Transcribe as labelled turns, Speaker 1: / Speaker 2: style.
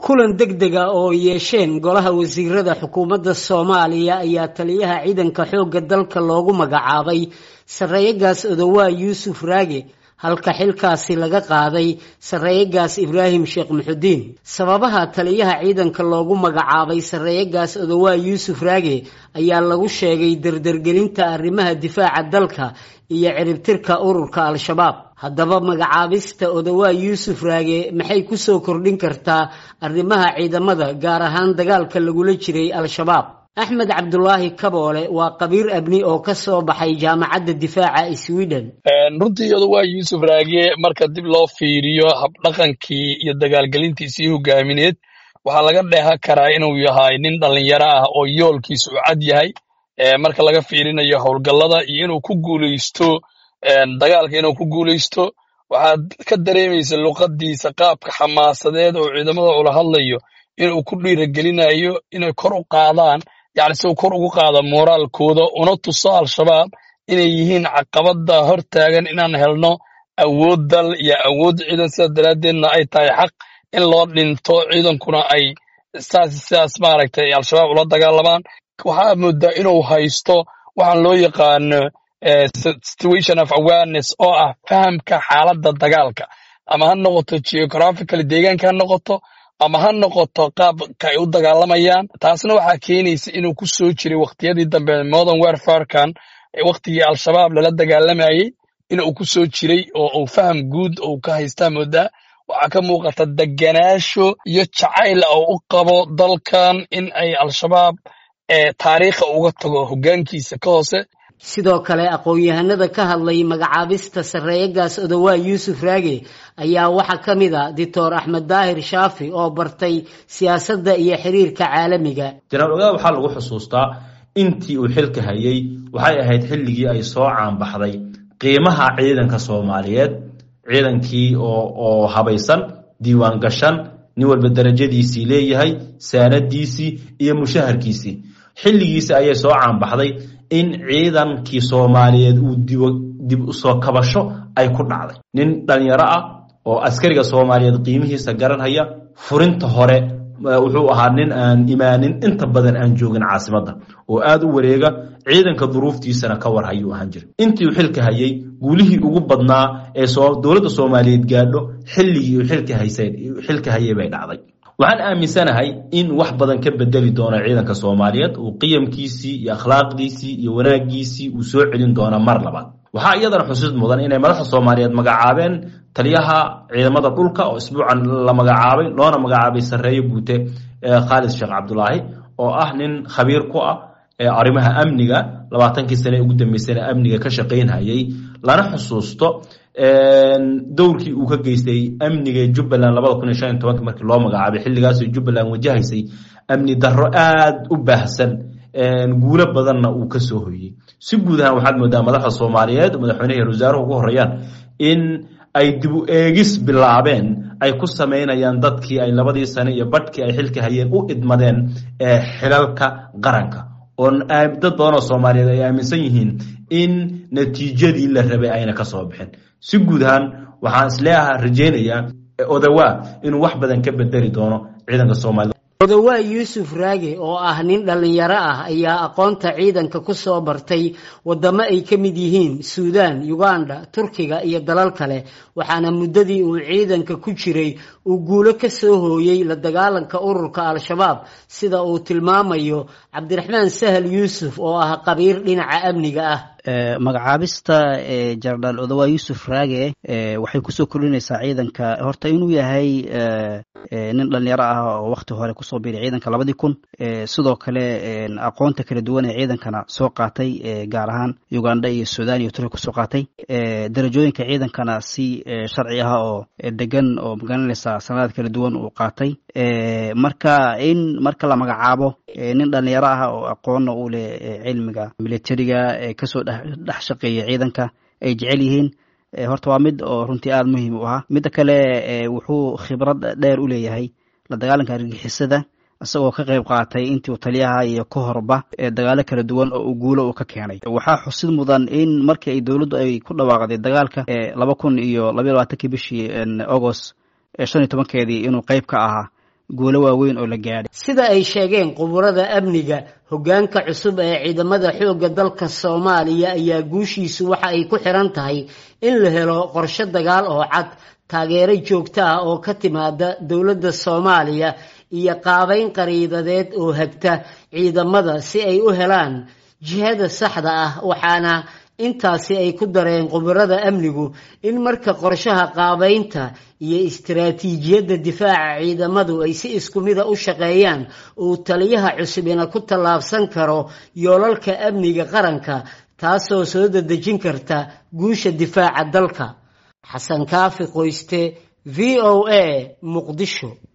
Speaker 1: kulan deg dega oo yeesheen golaha wasiirada xukuumadda soomaaliya ayaa taliyaha ciidanka xoogga dalka loogu magacaabay sarreeyagaas odowaa yuusuf raage halka xilkaasi laga qaaday sarreeyagaas ibraahim sheekh muxudiin sababaha taliyaha ciidanka loogu magacaabay sarreeyagaas odowaa yuusuf raage ayaa lagu sheegay dardargelinta arrimaha difaaca dalka iyo ciribtirka ururka al-shabaab haddaba magacaabista odowaa yuusuf raage maxay kusoo kordhin kartaa arrimaha ciidamada gaar ahaan dagaalka lagula jiray al-shabaab axmed cabdulaahi kaboole waa qabiir abni oo ka soo baxay jaamacadda difaaca sweden
Speaker 2: runtii odowaa yuusuf raage marka dib loo fiiriyo habdhaqankii iyo dagaalgelintiisii hogaamineed waxaa laga dheehan karaa inuu yahay nin dhallinyaro ah oo yoolkiisa u cad yahay marka laga fiirinayo howlgallada iyo inuu ku guulaysto dagaalka inuu ku guulaysto waxaad ka dareemaysa luqadiisa qaabka xamaasadeed oo ciidamada ula hadlayo inuu ku dhiiragelinayo inay kor u qaadaan yacni si uu kor ugu qaado mooraalkooda una tuso al-shabaab inay yihiin caqabada hor taagan inaan helno awood dal iyo awood ciidan sidaas daraaddeedna ay tahay xaq in loo dhinto ciidankuna ay saas sidaas maaragtay al-shabaab ula dagaalamaan waxaa moodaa inuu haysto waxaan loo yaqaano situation of awareness oo ah fahamka xaaladda dagaalka ama ha noqoto geographicaly deegaanka ha noqoto ama ha noqoto qaabka ay u dagaalamayaan taasna waxaa keenaysa inuu ku soo jiray wakhtiyadii dambe modern warfarekan wakhtigii al-shabaab lala dagaalamayey inuu ku soo jiray oo uu faham guud uu ka haystaa moodaa waxaa ka muuqata deganaasho iyo jacayl oo u qabo dalkan in ay al-shabaab taariikha uga tago hoggaankiisa ka hoose
Speaker 1: sidoo kale aqoon-yahanada ka hadlay magacaabista sarreeyagaas odowaa yuusuf raage ayaa waxaa ka mid a doctor axmed daahir shaafi oo bartay siyaasadda iyo xiriirka caalamiga
Speaker 3: janaal ogaa waxaa lagu xusuustaa intii uu xilka hayay waxay ahayd xilligii ay soo caanbaxday qiimaha ciidanka soomaaliyeed ciidankii oo habaysan diiwaan gashan nin walba darajadiisii leeyahay saanadiisii iyo mushaharkiisii xilligiisi ayay soo caanbaxday in ciidankii soomaaliyeed uu dib usoo kabasho ay ku dhacday nin dhalinyaro ah oo askariga soomaaliyeed qiimihiisa garanhaya furinta hore wuxuu ahaa nin aan imaanin inta badan aan joogin caasimadda oo aad u wareega ciidanka duruuftiisana ka war hayuu ahaan jira intii uu xilka hayay guulihii ugu badnaa ee dowladda soomaaliyeed gaadho xilligii uu xilka hayay bay dhacday waxaan aaminsanahay in wax badan ka bedeli doono ciidanka soomaaliyeed uu qiyamkiisii iyo akhlaaqdiisii iyo wanaagiisii uu soo celin doona mar labaad waxaa iyadana xusuus mudan inay madaxda soomaaliyeed magacaabeen taliyaha ciidamada dhulka oo isbuucan la magacaabay loona magacaabay sarreeye guute khaalid sheekh cabdulaahi oo ah nin khabiir ku ah arrimaha amniga labaatankii sane ugu dambeysana amniga ka shaqaynhayay lana xusuusto dowrkii uu ka geystay amniga jubbaland labada kun iyo shan iyo tobanka markii loo magacaabay xilligaasoo jubbaland wajahaysay amni darro aad u baahsan guulo badanna uu ka soo hoyey si guud ahaan waxaad moodaa madaxda soomaaliyeed madaxweynaha iyo wasaaruhu ugu horreeyaan in ay dib u eegis bilaabeen ay ku samaynayaan dadkii ay labadii sane iyo badhkii ay xilka hayeen u idmadeen xilalka qaranka oo dad badan oo soomaaliyeed ay aaminsan yihiin in natiijadii la rabay ayna ka soo bixin si guud ahaan waxaan isleeaha rajaynayaa odowaa inuu wax badan ka bedeli doono ciidanka soomaaliyed
Speaker 1: odowaa yuusuf raage oo ah nin dhallinyaro ah ayaa aqoonta ciidanka ku soo bartay waddamo ay ka mid yihiin suudaan uganda turkiga iyo dalal kale waxaana muddadii uu ciidanka ku jiray uu guulo ka soo hooyey la dagaalanka ururka al-shabaab sida uu tilmaamayo cabdiraxmaan sahal yuusuf oo ah qabiir dhinaca amniga ah
Speaker 4: magacaabista jenaraal odowaa yuusuf raage waxay kusoo kordhinaysaa ciidanka horta inuu yahay nin dhalinyaro ah oo wakti hore kusoo biiray ciidanka labadii kun sidoo kale aqoonta kala duwan ee ciidankana soo qaatay gaar ahaan uganda iyo sudan iyo turkiya kusoo qaatay darajooyinka ciidankana si sharci ah oo degan oo magaranaysa sanadaad kala duwan uu qaatay marka in marka la magacaabo nin dhalinyaro ah oo aqoonna u leh cilmiga militariga kasoo dhex shaqeeya ciidanka ay jecel yihiin horta waa mid oo runtii aada muhiim u ahaa midda kale wuxuu khibrad dheer u leeyahay la dagaalanka argixisada isagoo ka qayb qaatay intii uu taliyaha iyo ka horba dagaalo kala duwan oo uu guulo uu ka keenay waxaa xusid mudan in markii ay dowladdu ay ku dhawaaqday dagaalka laba kun iyo labaiy labaatankii bishii agost shan iyo tobankeedii inuu qayb ka ahaa guulo waaweyn oo la gaadhay
Speaker 1: sida ay sheegeen khuburada amniga hoggaanka cusub ee ciidamada xoogga dalka soomaaliya ayaa guushiisu waxa ay ku xiran tahay in la helo qorshe dagaal oo cad taageero joogto ah oo ka timaada dowladda soomaaliya iyo qaabayn qariidadeed oo hagta ciidamada si ay u helaan jihada saxda ah waxaana intaasi ay ku dareen khubarada amnigu in marka qorshaha qaabaynta iyo istaraatiijiyadda difaaca ciidamadu ay si isku mida u shaqeeyaan uu taliyaha cusubina ku tallaabsan karo yoolalka amniga qaranka taasoo soo dadejin karta guusha difaaca dalka xasan kaafi qoyste v o a muqdisho